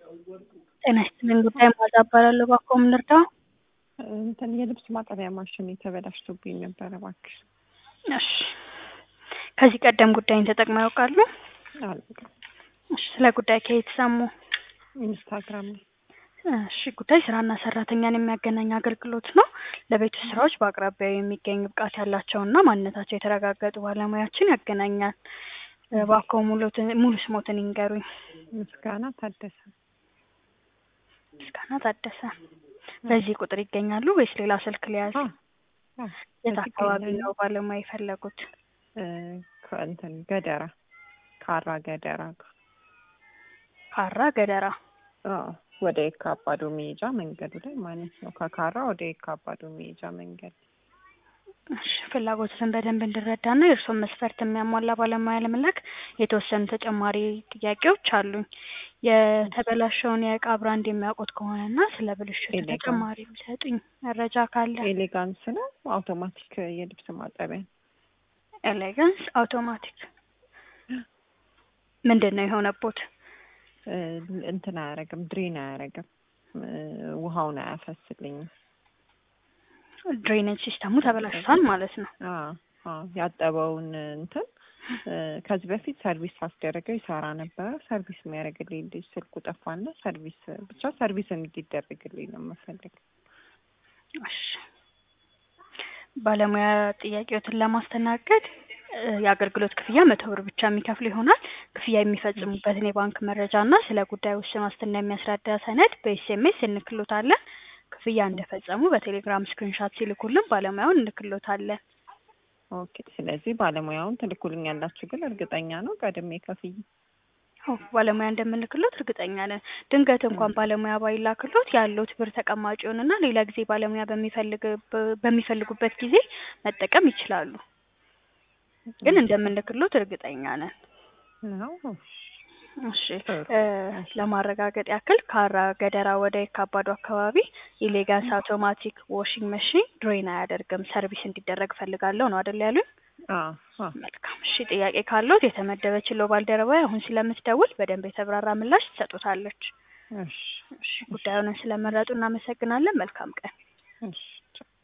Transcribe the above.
ጤና ይስጥልኝ ጉዳይ ማዛ እባላለሁ። እባክዎ ምን ልርዳው? እንትን የልብስ ማጠቢያ ማሽን የተበላሽቶብኝ ነበረ እባክሽ። እሺ ከዚህ ቀደም ጉዳይን ተጠቅመው ያውቃሉ? አላውቅም። እሺ ስለ ጉዳይ ከየት ሰሙ? ኢንስታግራም ላይ እሺ ጉዳይ ስራና ሰራተኛን የሚያገናኝ አገልግሎት ነው። ለቤት ውስጥ ስራዎች በአቅራቢያው የሚገኝ ብቃት ያላቸውና ማንነታቸው የተረጋገጡ ባለሙያዎችን ያገናኛል። እባክዎ ሙሉትን- ሙሉ ስሞትን ይንገሩኝ። ምስጋና ታደሰ። ምስጋና ታደሰ። በዚህ ቁጥር ይገኛሉ ወይስ ሌላ ስልክ ሊያዝ? አ- አ፣ የት በዚህ አካባቢ ይገኛሉ። ነው ባለሙያ የፈለጉት? እ፣ ከእንትን ገደራ ካራ ገደራ ጋር ካራ ገደራ። አዎ፣ ወደ የካ አባዶ መሄጃ መንገዱ ላይ ማለት ነው። ከካራ ወደ የካ አባዶ መሄጃ መንገድ እሺ ፍላጎትን በደንብ እንድረዳና የእርስዎን መስፈርት የሚያሟላ ባለሙያ ለመላክ የተወሰኑ ተጨማሪ ጥያቄዎች አሉኝ። የተበላሸውን የእቃ ብራንድ የሚያውቁት ከሆነና ስለ ብልሽቱ ኤሌጋንስ። ተጨማሪ የሚሰጡኝ መረጃ ካለ። ኤሌጋንስ ነው። አውቶማቲክ የልብስ ማጠቢያ ኤሌጋንስ አውቶማቲክ። ምንድን ነው የሆነቦት? እ፣ እንትን አያረግም፣ ድሬን አያረግም፣ እ፣ ውሃውን አያፈስልኝም። ድሬኔጅ ሲስተሙ ተበላሽቷል ማለት ነው። አዎ፣ አዎ፣ ያጠበውን እንትን እ፣ ከዚህ በፊት ሰርቪስ አስደረገው ይሰራ ነበረ። ሰርቪስ የሚያደርግልኝ ልጅ ስልኩ ጠፋና ሰርቪስ ብቻ ሰርቪስ እንዲደረግልኝ ነው የምፈልገው። እሺ ባለሙያ ጥያቄዎትን ለማስተናገድ እ፣ የአገልግሎት ክፍያ መቶ ብር ብቻ የሚከፍሉ ይሆናል። ክፍያ የሚፈጽሙበትን የባንክ መረጃ እና ስለ ጉዳዩ ውስን ዋስትና የሚያስረዳ ሰነድ በኤስኤምኤስ እንክሎታለን። ክፍያ እንደፈጸሙ በቴሌግራም ስክሪንሻት ሲልኩልን ባለሙያውን እንክሎታለን። ኦኬ። ስለዚህ ባለሙያውን ትልኩልኛላችሁ፣ ግን እርግጠኛ ነው ቀድሜ ከፍዬ? አዎ ባለሙያ እንደምንልክሎት እርግጠኛ ነን። ድንገት እንኳን ባለሙያ ባይላክሎት ያለውት ብር ተቀማጭ ይሆንና ሌላ ጊዜ ባለሙያ በሚፈልግ በሚፈልጉበት ጊዜ መጠቀም ይችላሉ። ግን እንደምንልክሎት እርግጠኛ ነን። ነው። እሺ ጥሩ። እ፣ ለማረጋገጥ ያክል ካራ ገደራ ወደ የካባዱ አካባቢ ኢሌጋንስ አውቶማቲክ ዋሽንግ መሽን ድሮይን አያደርግም ሰርቪስ እንዲደረግ ፈልጋለሁ ነው አይደል ያሉኝ? አዎ፣ አዎ። መልካም እሺ ጥያቄ ካለዎት የተመደበችለው ባልደረባ አሁን ስለምትደውል በደንብ የተብራራ ምላሽ ትሰጡታለች። እሺ፣ እሺ ጉዳዩን ስለመረጡ እናመሰግናለን። መልካም ቀን። እሺ።